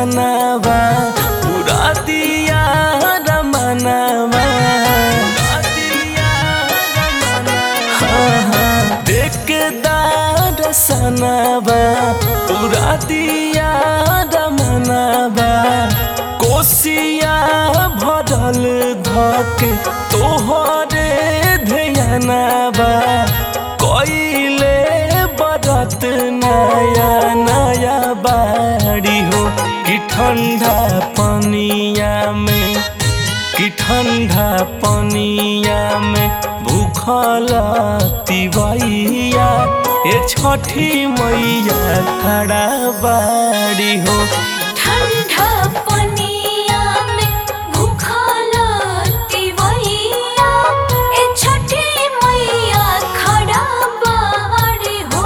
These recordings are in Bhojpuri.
सनावा पूरा दिया रमनावा हाँ, हाँ, देख के दार सनावा पूरा दिया रमनावा कोसिया भरल धके तोहरे ध्यानबा कइले बरत नया नया बाड़ी हो कि ठंडा पनिया में कि ठंडा पनिया में भूखल तिवैया ए छठी मैया खड़ा बाड़ी हो ठंडा पनिया में भूखल तिवैया ए छठी मैया खड़ा बाड़ी हो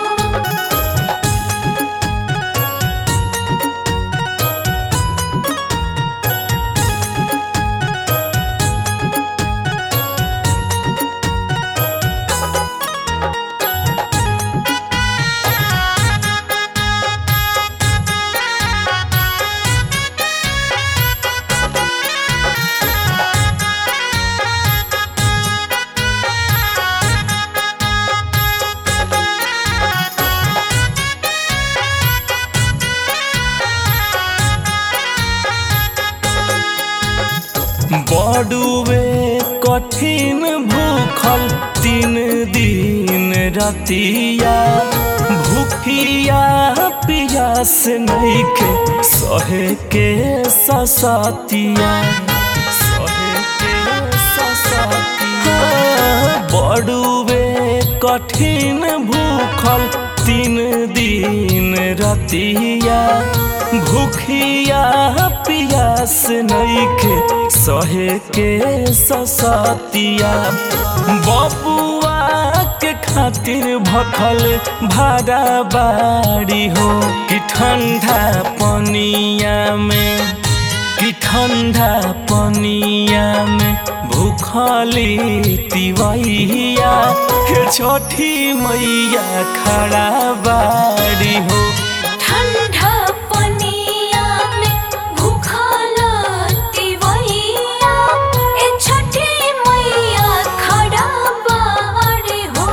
बड़ुए कठिन भूखल तीन दिन रतिया भूखिया पियास नइखे सहे के ससतिया सहे के ससतिया बड़ुए कठिन भूखल तीन दिन रतिया भूखिया पियास नइखे सहे के ससतिया बबुआ के खातिर भखल भाड़ा बाड़ी हो कि ठंडा पनिया में कि ठंडा पनिया में भूखली तिवैया हे छठी मैया खड़ा बाड़ी हो ठंडा पनिया में भूखल तिवैया ए छठी मैया खड़ा बाड़ी हो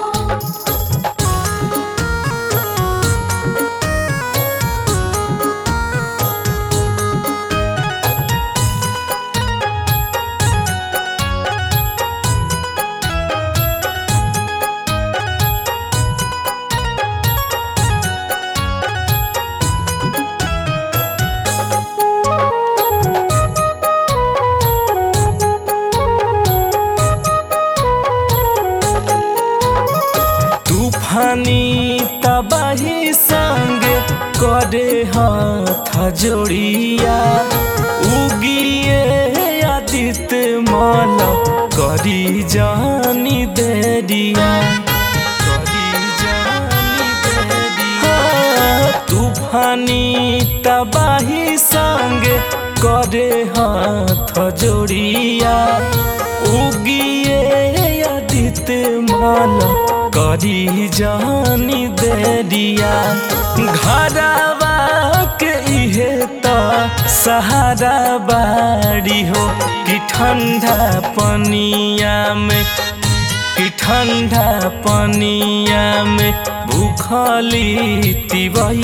तूफानी तबाही संग करे हाथ जोड़िया उगिए आदित्य माल करी जानी देरिया करी जानी देरिया तूफानी तबाही संग करे हाथ जोड़िया उगिए आदित्य माल करी जानी देरिया घरवा के इहे त सहारा बाड़ी हो कि ठंडा पनिया में कि ठंडा पनिया में भूखली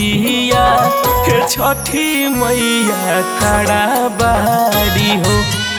तिवैया हे छठी मैया खड़ा बाड़ी हो